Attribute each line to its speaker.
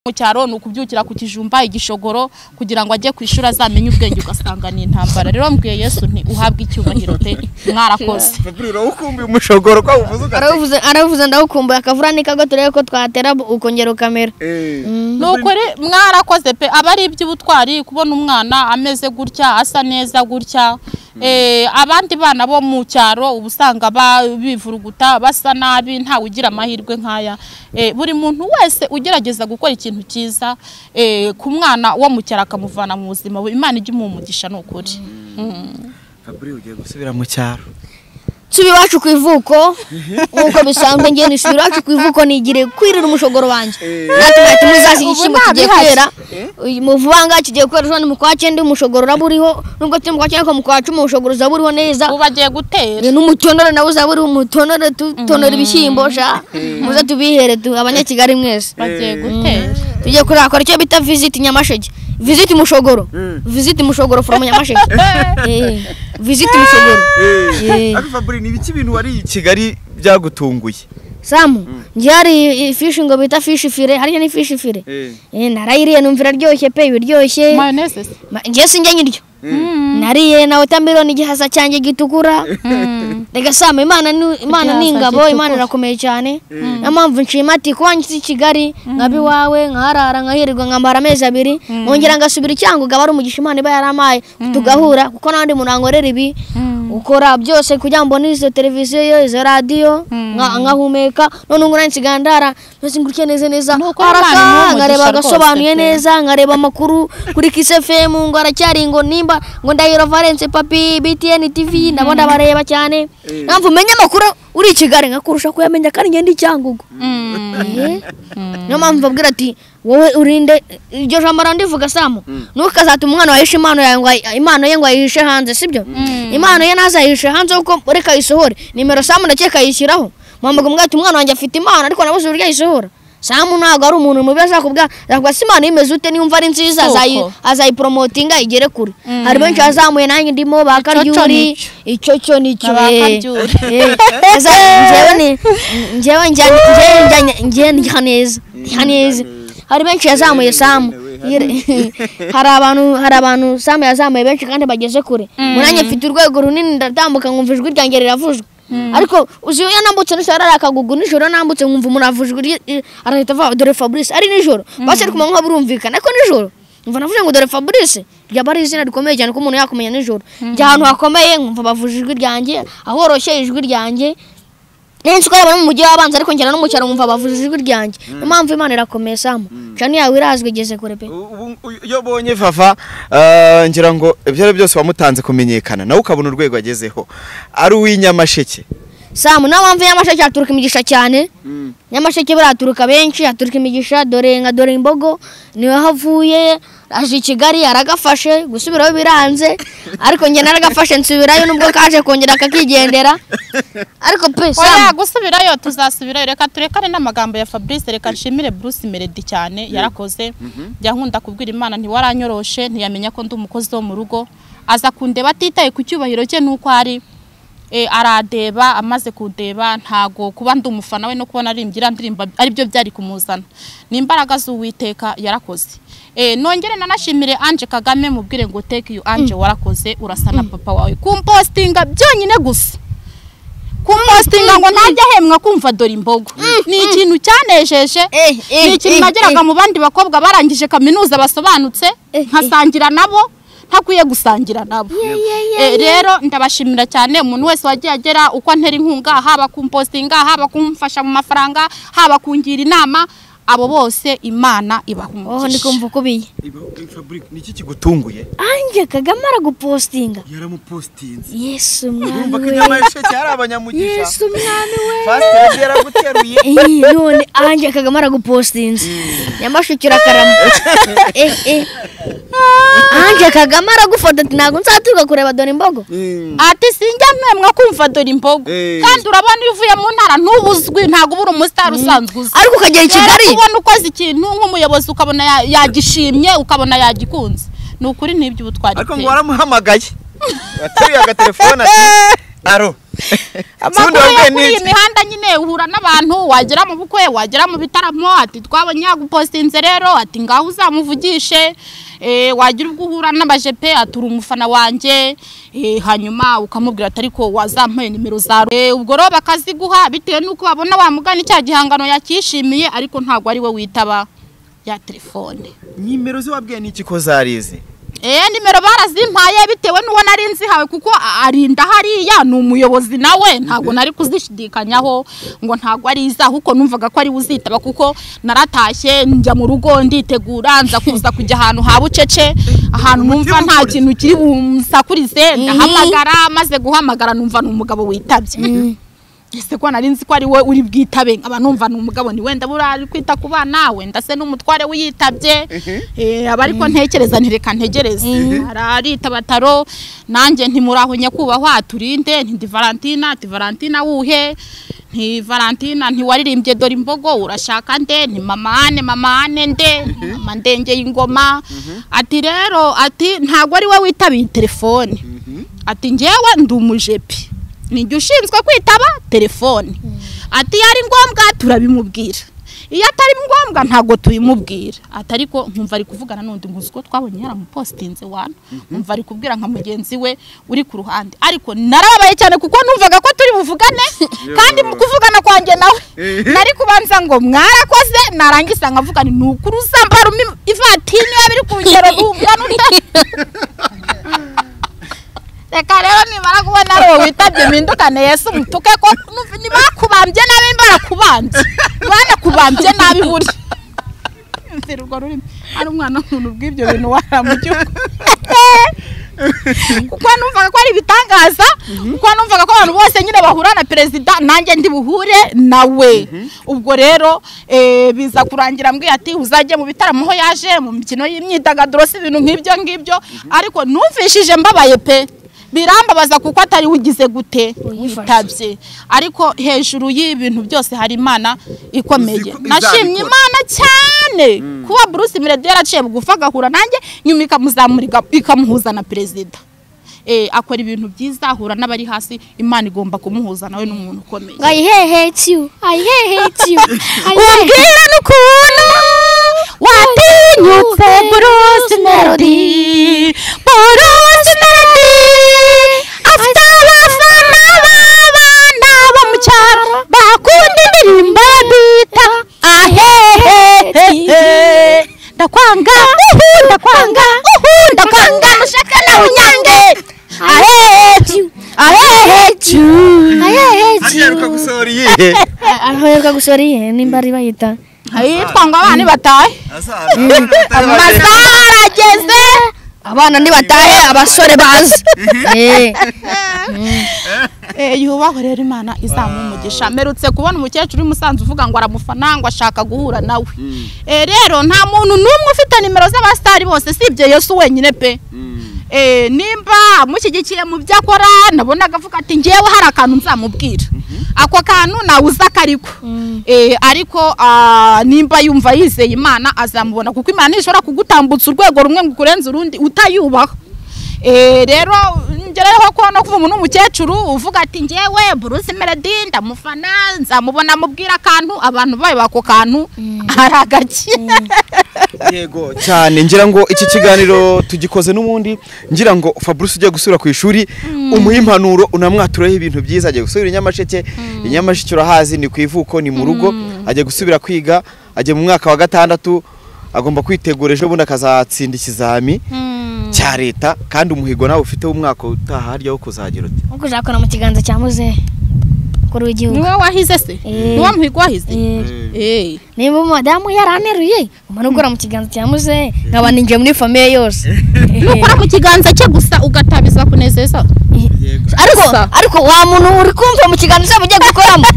Speaker 1: mu cyaro ni ukubyukira ku kijumba igishogoro kugira ngo ajye ku ishuri azamenye ubwenge ugasanga ni intambara rero mbwiye yesu nti uhabwe icyubahiro pe mwarakoze
Speaker 2: urakumbuye umushogoro ko uvuze ugati
Speaker 3: aravuze aravuze ndawukumbuye akavura ni kago turebe ko twatera bu- ukongera ukamera
Speaker 1: ni ukuri mwarakoze pe aba ari iby'ubutwari kubona umwana ameze gutya asa neza gutya Eh, abandi bana bo mu cyaro uba usanga ba- bivuruguta basa nabi ntawe ugira amahirwe nk'aya Eh, buri muntu wese ugerageza gukora ikintu cyiza eh, ku mwana wo mu cyaro akamuvana mu buzima bubi imana ijya imuha umugisha ni ukuri
Speaker 2: fabure ugiye gusubira mu cyaro
Speaker 3: suba iwacu ku ivuko nk'uko bisanzwe ngenda suba iwacu ku ivuko nigire kwirira umushogoro wanjye natwe ntacyo muzasiga
Speaker 1: Ubu
Speaker 3: igishyimbo
Speaker 1: nta
Speaker 3: kigiye
Speaker 1: bihari.
Speaker 3: kwera uyu muvangaga kigiye kwera ejo ni mu kwa cyenda umushogoro uraba uriho nubwo turi mu kwa cyenda ariko mu kwa cumi umushogoro uzaba uriho neza
Speaker 1: ubu bagiye gutera
Speaker 3: n'umutonore nawe uzaba uriho umutonore tutonora ibishyimbo sha muze tubihere tu abanyakigali mwese
Speaker 1: bagiye gutera
Speaker 3: tujye kurakora icyo bita visiti nyamasheke visiti mushogoro visiti mushogoro from nyamasheke Eh, visiti mushogoro Eh.
Speaker 2: ariko fabure ni ibiki ibintu wariye i kigali byagutunguye
Speaker 3: samu njye hari ifishi ngo bita fishi fire hariya ni fishi fire Eh, narayiriye numva iraryoshye pe ibiryoshye
Speaker 1: mayoneze se
Speaker 3: njye sinjya nyiryo nariye na wotameloni igihasa cyanjye gitukura reka sama imana ni imana ni
Speaker 1: Igihasa
Speaker 3: ingabo
Speaker 1: gitukura.
Speaker 3: imana irakomeye cyane niyo mpamvu nshima ati kuba nshyize i kigali nkaba iwawe nkaharara nkahirwa nkamara amezi abiri nkongera ngasubira icyango ngaba ari umugisha imana iba yaramaye tugahura kuko nta wundi muntu wankorera ibi ukora byose kugira ngo mbone izo televiziyo yo, izo radiyo nka- nkahumeka none ubu nsigara ndara mbese ngurikiye neza neza
Speaker 1: Ni uko
Speaker 3: araka,
Speaker 1: Imana imuha
Speaker 3: nkareba
Speaker 1: umugisha rwose
Speaker 3: agasobanuye
Speaker 1: pe.
Speaker 3: neza nkareba amakuru kuri kisefemu ngo aracyari ngo nimba ngo ndahiro valence papi btn tv nabo ndabareba cyane mpamvu umenya amakuru uri i kigali nkakurusha kuyamenya kandi ngenda icyangugu Eh? niyo mpamvu babwira ati wowe urinde iryo jambo randivuga samu ntukazatuma umwana wahisha impano yawe ngo ayi- impano ye ngo ayihishe hanze sibyo impano ye ntazayihishe hanze kuko reka ayisohore nimero samu ndakeka ayishyiraho mpamvu ngo ati umwana wanjye afite impano ariko nabuze uburyo ayisohora samu ntabwo ari umuntu mubi azakubwira azakubwira se impano y'imeze ute niyo umva ari nziza
Speaker 1: Koko.
Speaker 3: azayi- azayiporomotinga igere kure hari benshi bazamuye nanjye ndimo bakaryuri
Speaker 1: nicyo.
Speaker 3: icyo cyo nicyo
Speaker 1: Ba
Speaker 3: eh.
Speaker 1: Karyuri.
Speaker 3: Eh, eza- njyewe ni njyewe njya- njyewe njya- njyewe ndya neza ndya neza hari benshi yazamuye samu Yire- hari abantu hari abantu samu yazamuye benshi kandi bageze kure munanye mfite urwego runini ndatambuka nkumva ijwi ryanjye riravujwe ariko uzi iyo nambutse nijoro ari akagugu nijoro nambutse nkumva umuntu avujwe irye- i- arahita avuga dore fabrice ari nijoro basi ari kumanywa birumvikana ariko nijoro umva navuze ngo dore fabrice ryaba ari izina rikomeye cyane ko umuntu yakumenya nijoro njya ahantu hakomeye nkumva bavuje ijwi ryanjye ahoroshye ijwi ryanjye nzi ko yabona mu mujyi wabanza ariko ngera no mu cyaro nkumva bavuje ijwi ryanjye niyo mpamvu imana irakomeye samu cani yawe irazwi igeze kure pe
Speaker 2: Ubu- uyu- iyo ubonye fafa eh, ngira ngo ibyo ari byo byose wamutanze kumenyekana nawe ukabona urwego agezeho ari uw'inyamasheke
Speaker 3: samu niyo mpamvu nyamasheke haturuka imigisha cyane nyamasheke buriya haturuka benshi haturuka imigisha dore nka dore imbogo niwe havuye aje i kigali aragafashe gusubiraho biranze ariko njye naragafashe nsubirayo nubwo kaje kongera akakigendera ariko pe
Speaker 1: oya
Speaker 3: samu
Speaker 1: gusubirayo tuzasubirayo reka turekane n'amagambo ya fabrice reka nshimire bruce melody cyane yarakoze jya nkunda kubwira imana ntiwaranyoroshe ntiyamenya ko ndi umukozi wo mu rugo aza kundeba atitaye ku cyubahiro cye n'uko ari Eh, aradeba amaze kundeba ntago kuba ndi umufana we no kubona arimbye ndirimba aribyo byari kumuzana ni imbaraga z'uwiteka yarakoze Eh, nongere nanashimire anje kagame mubwire ngo teke yu anje warakoze urasa na papa wawe kumpostinga byonyine gusa kumpostinga ngo ntajya ahemwa kumva dore imbogo ni ikintu cyanejeje
Speaker 3: Eh, eh,
Speaker 1: ni ikintu
Speaker 3: eh,
Speaker 1: nageraga
Speaker 3: eh.
Speaker 1: mu bandi bakobwa barangije kaminuza basobanutse
Speaker 3: Eh, eh.
Speaker 1: nkasangira nabo ntakwiye gusangira nabo Eh, rero ndabashimira cyane umuntu wese wagiye agera uko antera inkunga haba kumpostinga haba kumfasha mu mafaranga haba kungira inama abo bose imana ibaha
Speaker 3: oh ndi
Speaker 1: umugisha
Speaker 3: kumva ukubiye
Speaker 2: niki kigutunguye
Speaker 3: ange kagame aragupostinga
Speaker 2: yaramupositinze
Speaker 3: yesu
Speaker 2: urumva ko
Speaker 3: mwami we
Speaker 2: inyamasheke ari abanyamugisha
Speaker 3: yesu mwami we
Speaker 2: fasiteri yaraguteruye
Speaker 3: Iyi, none ange kagame aragupostinze nyamasheke urakarama Eh, eh. ange kagame aragufata ati ntabwo nzaturuka kureba dore imbogo
Speaker 1: ati sinjya ntemwa kumva dore imbogo
Speaker 2: Eh.
Speaker 1: kandi urabona iyo uvuye mu ntara ntubuzwi ntabwo ubura umusitari usanzwe uzi
Speaker 3: ariko ukagera i
Speaker 1: rero
Speaker 3: kigali
Speaker 1: kubona ukoze ikintu nk'umuyobozi ukabona ya- yagishimye ukabona yagikunze ni ukuri n'iby'ubutwari
Speaker 2: ariko ngo
Speaker 1: bwe.
Speaker 2: waramuhamagaye wateruye agatelefone ati aro
Speaker 1: amakuru
Speaker 2: Sibundi wabwiye
Speaker 1: yo kuri iyi
Speaker 2: n'iki?
Speaker 1: mihanda nyine uhura n'abantu wagera mu bukwe wagera mu bitaramo ati twabonye yagupositinze rero ati ngaho uzamuvugishe eh, wagira ubwo uhura n'abajepe ati uri umufana wanjye eh, hanyuma ukamubwira ati ariko wazampaye nimero zawe Eh, ubwo rero bakaziguha bitewe n'uko babona wamugana icya gihangano yakishimiye ariko ntabwo ari we witaba ya telefone
Speaker 2: nimero ze wabwiye n'iki ko zarizi
Speaker 1: Eh nimero barazimpaye bitewe n'uwo nari nzihawe kuko a- arinda hariya ni umuyobozi nawe ntabwo nari kuzishidikanyaho ngo ntabwo ari izaho kuko numvaga ko ari uzitaba kuko naratashye njya mu rugo nditegura nza kuza kujya ahantu ha bucece ahantu numva nta kintu kiri bumusakurize ndahamagara maze guhamagara numva ni umugabo witabye ese ko nari nzi ko ari we uri bwitabe nkaba numva ni umugabo ni wenda buriya ari kwita ku bana wenda se n'umutware wiyitabye Eh, aba ariko ntekereza ntireka ntegereze ararita bataro nanjye ntimuraho nyakubahwa turinde nti ndi valentina ati valentina wuhe nti valentina ntiwaririmbye dore imbogo urashaka nde nti mamane mamane nde mama ndengeye ingoma ati rero ati ntabwo ari we witabiye telefone ati njyewe ndi umujepi nijye ushinzwe kwitaba telefone ati iyo ari ngombwa turabimubwira iyo atari ngombwa ntabwo tubimubwira ati ariko nkumva ari kuvugana n'undi ngo uzi ko twabonye yaramupositinze wana nkumva ari kubwira nka mugenzi we uri ku ruhande ariko narababaye cyane kuko numvaga ko turi buvugane kandi mu kuvugana kwanjye nawe nari kubanza ngo mwarakoze narangiza nkavuga ni ukuri uzambara umi- ivatini yaba iri ku rugero rungana utya reka rero nimara kubona ari wowe witabye mpindukane yesu mutuke ko numva ni bakubambye nabi barakubambye banakubambye nabi burya mfite urwo rurimi ari umwana w'umuntu bw'ibyo bintu waramugihugu kuko numvaga ko ari ibitangaza kuko numvaga ko abantu bose nyine bahura na perezida nanjye ndi buhure nawe ubwo rero eh, biza kurangira mbwiye ati uzajye mu bitaramo aho yaje mu mikino y'imyidagaduro si ibintu nk'ibyo ngibyo ariko numvishije mbabaye pe birambabaza kuko atari ugize gute
Speaker 3: Uyifashe.
Speaker 1: witabye ariko hejuru y'ibintu byose hari imana ikomeye
Speaker 2: Uzi ko
Speaker 1: nashimye
Speaker 2: izabikora.
Speaker 1: imana cyane kuba bruce mirede yaraciye bugufi agahura nanjye nyuma ikamuzamura iga- ikamuhuza na perezida Eh, akora ibintu byiza ahura n'abari hasi imana igomba kumuhuza nawe n'umuntu ukomeye
Speaker 3: I hate you. I hate you. I hate
Speaker 1: umbwira n'ukuntu watinyutse Bruce Melody Bruce Melody afite abafana b'abana bo mu cyaro bakunda indirimbo bita ahehehe ndakwanga uhu ndakwanga uhu ndakwanga nushaka nawe unyange ahehete ahehete
Speaker 3: I hate you.
Speaker 2: aheruka gusohora iyihe
Speaker 3: Aheruka gusora iyihe nimba ari bayita.
Speaker 1: ahitwa ngo abana batahe amasaha arageze
Speaker 3: Abana ntibatahe abasore bazi. Eh.
Speaker 1: Eh, yubahwe rero imana izamuha umugisha mperutse kubona umukecuru w'imusanzu uvuga ngo aramufana ngo ashaka guhura nawe Eh, rero nta muntu n'umwe ufite nimero z'abasitari bose sibye yesu wenyine pe Eh, nimba mushyigikiye mu byo akora nabonaga avuga ati ngewe hari akantu nzamubwira ako kantu nawuza akariko Eh, ariko ah, nimba yumva yizeye imana azamubona kuko imana ntishobora kugutambutsa urwego rumwe ngo ukurenze urundi utayubaha Eh, rero ngereyeho ko no kuva umuntu w'umukecuru uvuga ati ngewe Bruce Melody ndamufana nzamubona amubwira akantu abantu bayo bako kantu ari agaki
Speaker 2: yego cyane ngira ngo iki kiganiro tugikoze n'ubundi ngira ngo fabrice ujya gusura ku ishuri umuhe impanuro unamwatureho ibintu byiza ajya gusubira i nyamasheke i nyamasheke urahazi ni ku ivuko ni mu rugo ajya gusubira kwiga ajya mu mwaka wa gatandatu agomba kwitegura ejo bundi akazatsinda ikizami cya leta kandi umuhigo nawe ufite w'umwaka utaha harya wo kuzagira uti
Speaker 3: Uko uzakora mu kiganza cya muzehe. Kuri w'igihugu.
Speaker 1: niwe wahize se
Speaker 3: Eh.
Speaker 1: niwe muhigo wahize
Speaker 3: Eh.
Speaker 1: Eh.
Speaker 3: nimba umudamu yaraneruye umara ukora mu kiganza cya muzehe nkaba ninjiye muri famiye yose
Speaker 1: nukora mu kiganza cye gusa ugatabiza kunezeza
Speaker 3: ariko
Speaker 1: Gusa.
Speaker 3: ariko wa muntu uri kumva mu kiganza cyabo ugiye gukoramo